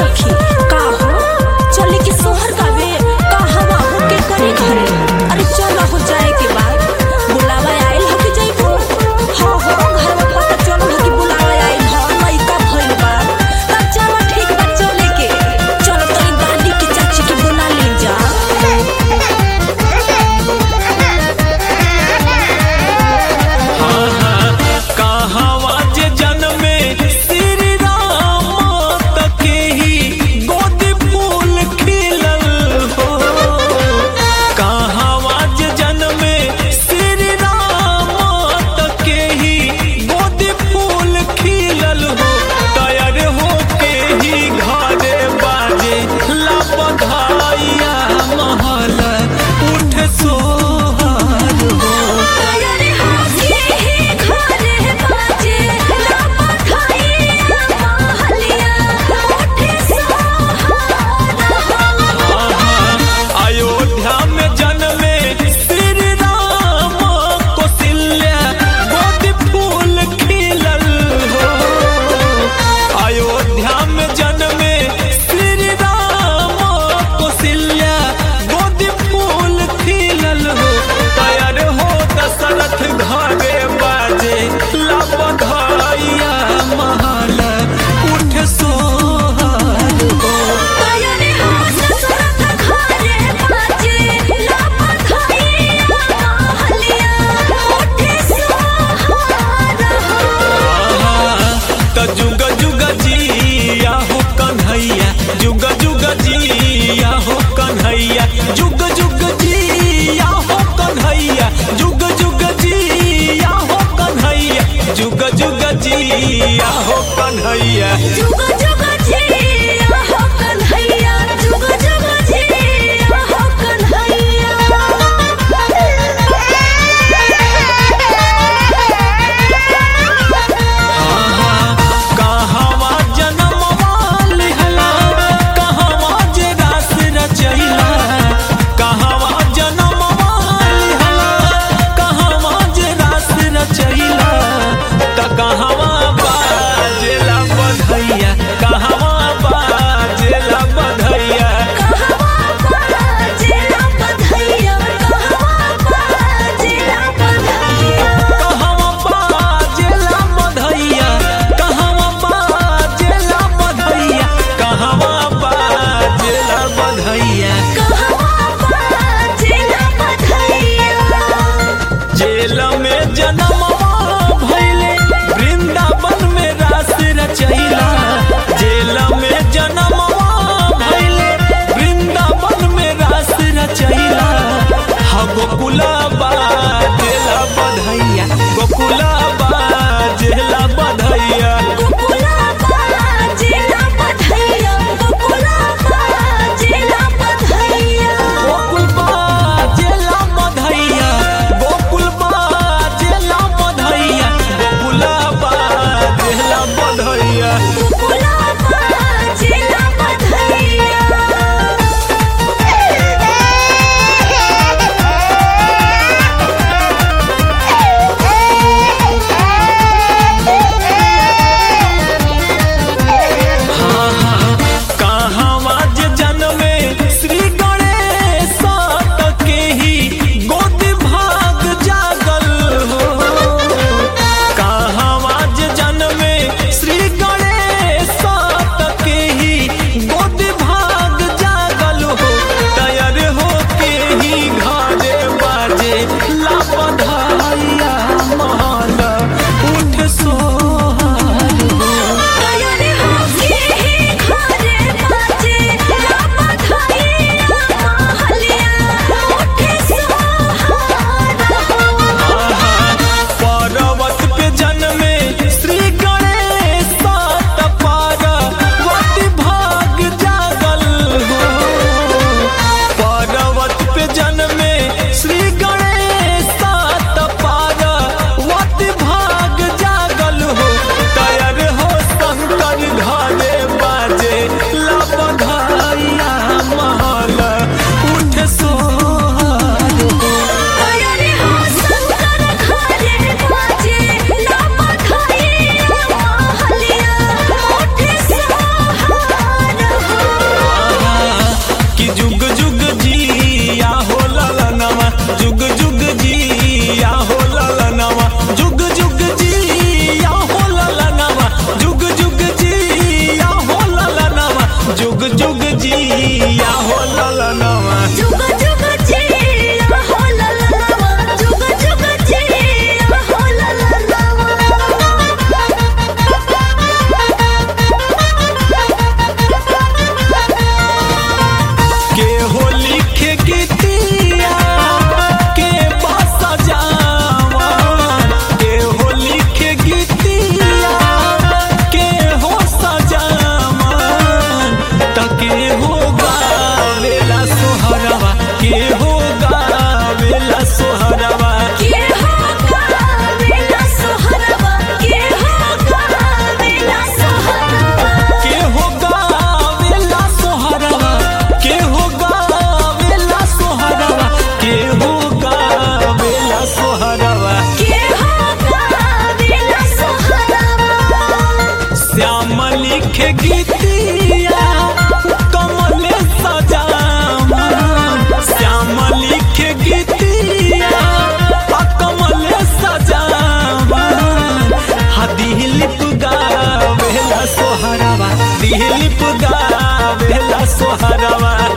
सखी का हो चले के सोहर गावे का हवा हो के करे घरे अरे चल हो जाए के बाद बुलावा आइल हो के जइबो हां हो घर में पता चलो हो कि बुलावा आइल हो लइका भइल बा तब चलो ठीक बा चले के चलो तनी दादी की चाची के बुला ले जा कहवा जे जन्मे श्री राम तके ही लिखे गीतिया कमल सजावा श्याम लिखे गीतिया आ कमल सजावा हा दिलीप गावेला सोहरावा दिलीप गावेला सोहरावा